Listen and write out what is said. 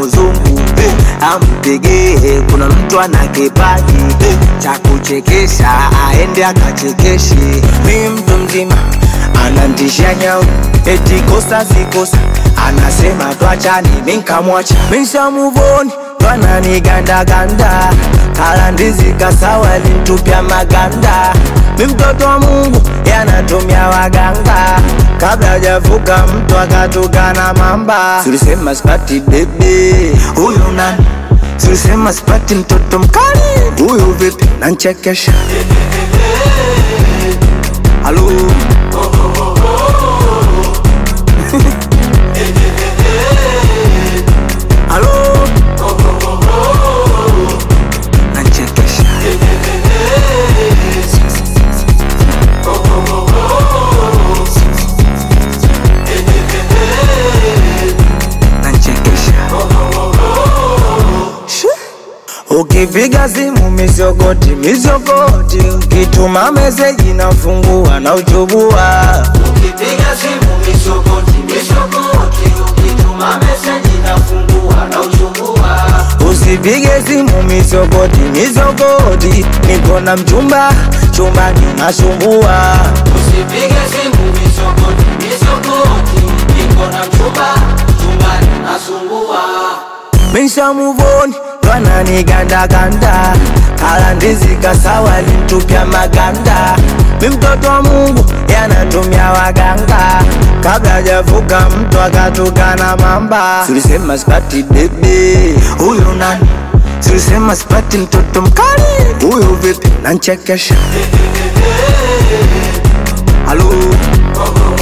uzungu ampigie, kuna mtu ana kipaji cha kuchekesha, aende akachekeshe. Mi mtu mzima anantisha nyau, eti kosa si kosa, anasema twachani, mi nkamwacha, mi nshamuvoni twananigandaganda kala ndizi kasawa lintupya maganda mi mtoto wa Mungu yanatumia waganga kabla hajavuka mtu akatukana mamba. Tulisema sipati bebe, huyu nani? Tulisema sipati mtoto mkali, huyu vipi? Nanchekesha halo halo nanchekesha nanchekesha Ukipiga simu mizogoti mizogoti, ukituma meseji nafungua na uchubua. Ukipiga simu misogoti misogoti, ukituma meseji nafungua na uchungua. Usipige simu mizogoti mizogoti, niko na mchumba chumbani nasumbua. Usipige simu misogoti misogoti, niko na mchumba chumbani nasumbua. Misha muvoni twananigandaganda kala ndizi kasawa lintupya maganda. Mi mtoto wa Mungu yanatumia waganga kabla hajavuka mtu akatukana mamba. Tulisema sipati bebe, huyu nani? Tulisema sipati mtoto mkali, huyu vipi? Nanchekesha halo